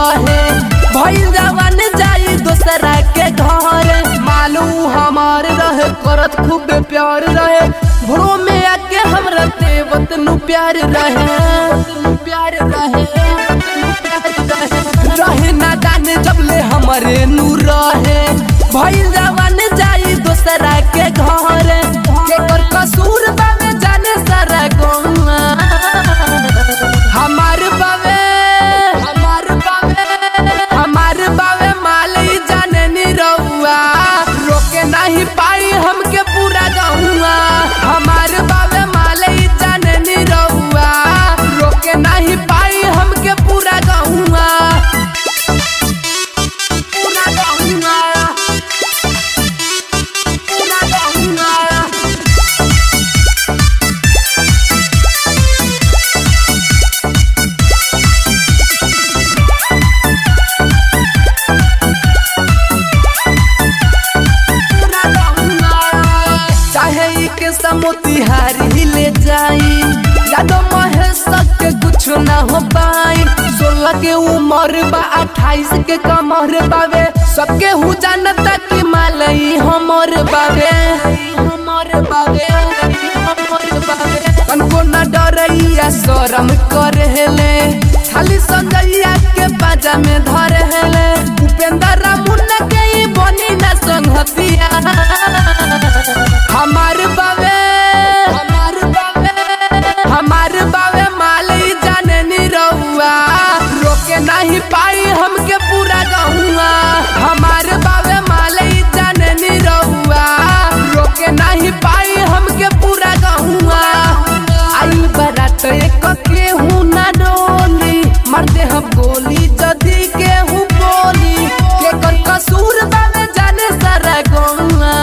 रहे भइल जवान जाई दोसरा के घर मालू हमार रहे करत खूब प्यार रहे भोरो में आके हमरा देवत नु प्यार रहे प्यार रहे प्यार रहे रहे ना जाने जब ले हमरे नू रहे भइल जवान जाई दोसरा के घर केकर कसूर बावे जाने सारा गौवा हमार बावे हमार बावे हमार बावे मालई जाने नी रहुआ रोके नहीं पाई हमके पूरा गहुआ हमार बावे मालई जाने नी रहुआ रोके नहीं पाई हमके पूरा गहुआ पूरा गहुआ पूरा गहुआ चाहे ई के समुतिहार ही ले जाई यादो महेश के कुछ ना हो पाई सोलह के उम्र बा अट्ठाईस के कमर बावे सबके हु जानता कि मालई हमर बावे हमर बावे हमर बावे कनको न डरैया शरम करेले खाली संजैया के बाजा में धरेले उपेंद्र मुन्ना के ई बनी ना संगतिया हमार बावे हमार बावे हमार बावे मालई जाने नी रहुआ रोके नहीं पाई हमके पूरा गहुआ हमार बावे मालई जाने नी रहुआ रोके नहीं पाई हमके पूरा गहुआ आई बारात एक के हूँ ना डोली मार दे हम गोली जदी के हूँ बोली के कर कसूर बावे जाने सारा गहुआ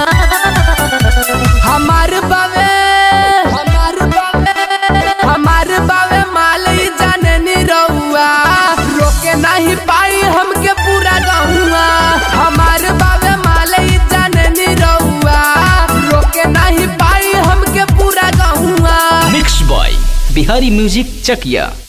हमार बावे हमार बावे हमार बावे मालई जाने नी रहुआ रोके नहीं पाई हमके पूरा गहुआ हमार बावे मालई जाने नी रहुआ रोके नहीं पाई हमके पूरा गहुआ mix by Bihari music Chakiya